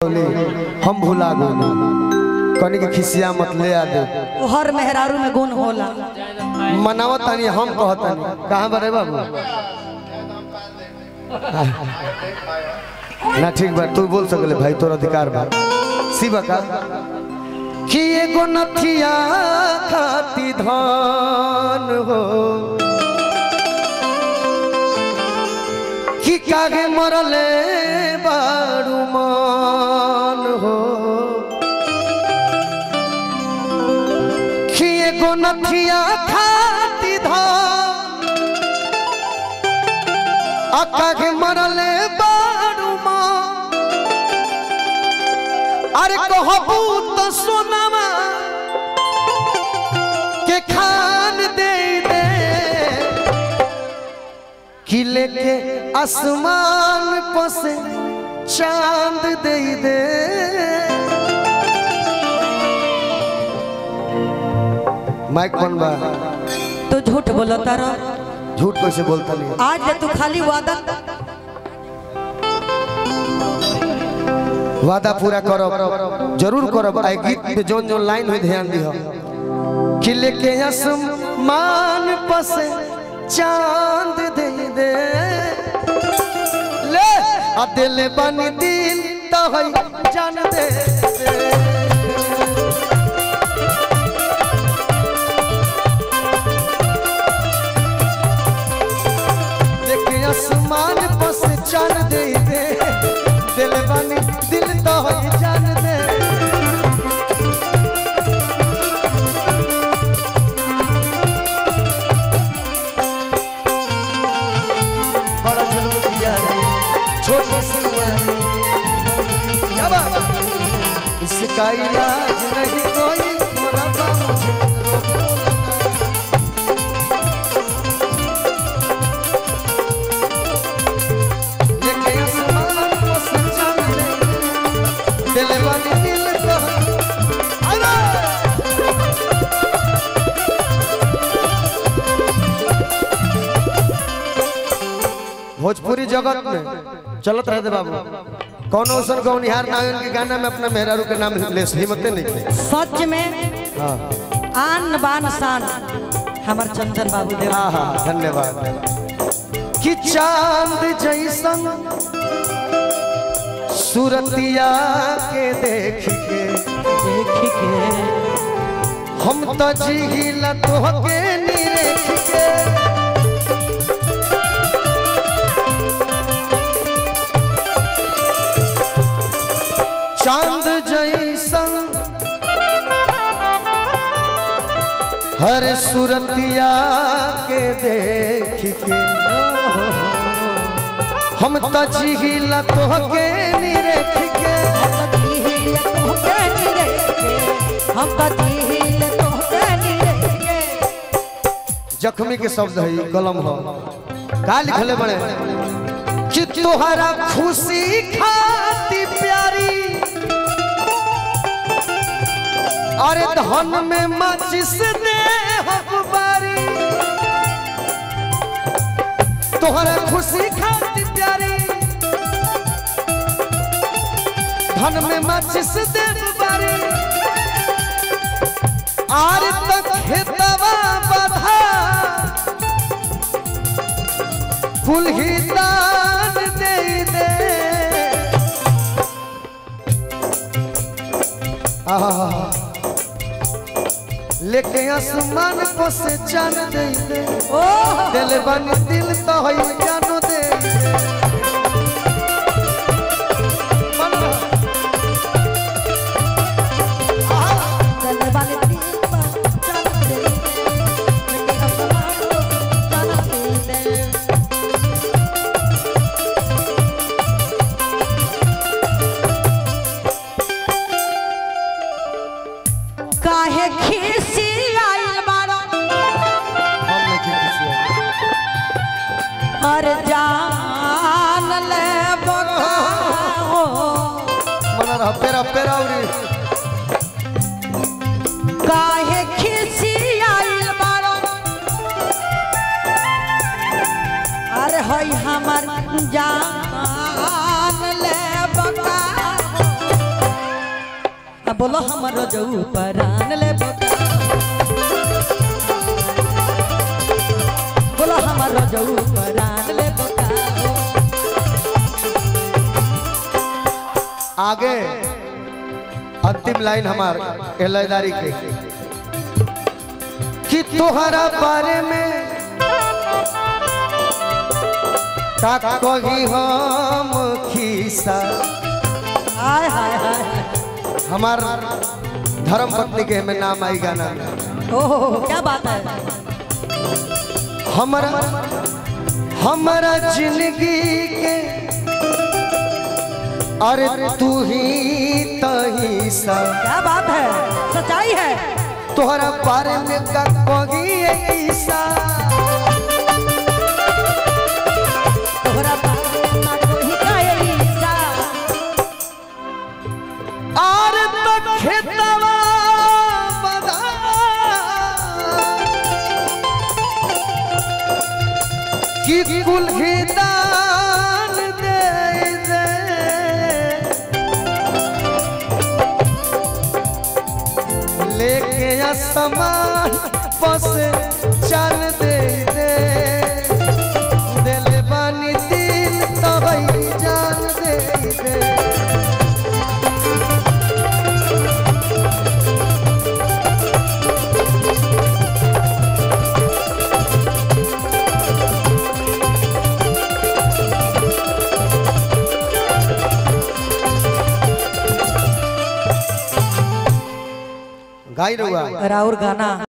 बोली हम भुला गए कनी के खिसिया मत ले आ दे हर मेहरारू में गुण होला मनावत तानी हम कहतनी कहाँ बरे बाबू ना ठीक बा तू बोल सकले भाई तोर अधिकार बा शिवा का कि एगो नथिया खाती धान हो कि कागे मरले बारू मान हो कि एगो नथिया खाती धान आ कागे मरले बारू मान अरे कहबू तो सोनामा के खान दे दे किले के आसमान पर से चांद दे दे माइक कौन बा तू झूठ बोलो तारा झूठ कैसे बोलता नहीं आज ले तू खाली वादा वादा पूरा करब जरूर करब आई गीत में जोन जोन लाइन हुई ध्यान दिहो किले के आसमान पर से चांद दे दे ले आ दिल बन दिल तो है जान दे दे देखे आसमान पर से चांद दे दे दिल बन दिल तो है जान दे बड़ा जुल्म किया है छोटी सी उम्र में। क्या बात इसका इलाज नहीं कोई मुरब्बा मुझे रोको लगा। लेके आसमान को सजा दे दिल वाली दिल को अरे भोजपुरी जगत में चलत रहते बाबू कौन औसन कौन निहार नारायण के गाना में अपना मेहरारू के नाम ले हिम्मते नहीं थे सच में हाँ आन बान शान हमार चंदन बाबू देव हाँ हाँ धन्यवाद कि चांद जैसन सूरतिया के देख के देख के हम तो जिहिला तोहके निरेख के चांद जैसन हर सूरतिया के देख के हम तो जिहिला तोहके निरेख के हम कथी हिल तोहके निरेख के जख्मी के शब्द है कलम हो का लिखले बड़े कि तोहरा खुशी खाती प्यारी अरे धन में माचिस दे हकबारी तोहरा खुशी खाती प्यारी धन में माचिस दे बारी आर तक खेतवा बधा फूल ही दान दे दे आहा। लेके आसमान को से जान दे दे दिल बन दिल तो है जानो दे दे। चल वाले दिल पर चल दे लेके आसमान को चल दे काहे खीसी आइल बाड़ा हम नहीं किसी और जान ले बकाओ मना रहा पेरा पेरा उरी काहे खीसी आइल बाड़ा अरे होई हमर जान ले बकाओ बोलो हमर जऊ परान ले बका बोलो हमर जऊ परान ले बका आगे अंतिम लाइन हमार एलादारी के कि तोहरा बारे में का कही हम खीसा हाय हाय हाय हमार धर्म पत्नी के में नाम आई गाना में ओहो क्या बात है हमारा हमारा जिंदगी के अरे तू ही तही सा क्या बात है सच्चाई है तोहरा बारे में का कही ऐसा तोहरा बारे में कोई कायली सा और तो खेतवा बदा कि कुल ही दान दे दे लेके आसमान बस चल दे दे दिल बानी दिल तबई जान दे दे गाई रहुआ राउर गाना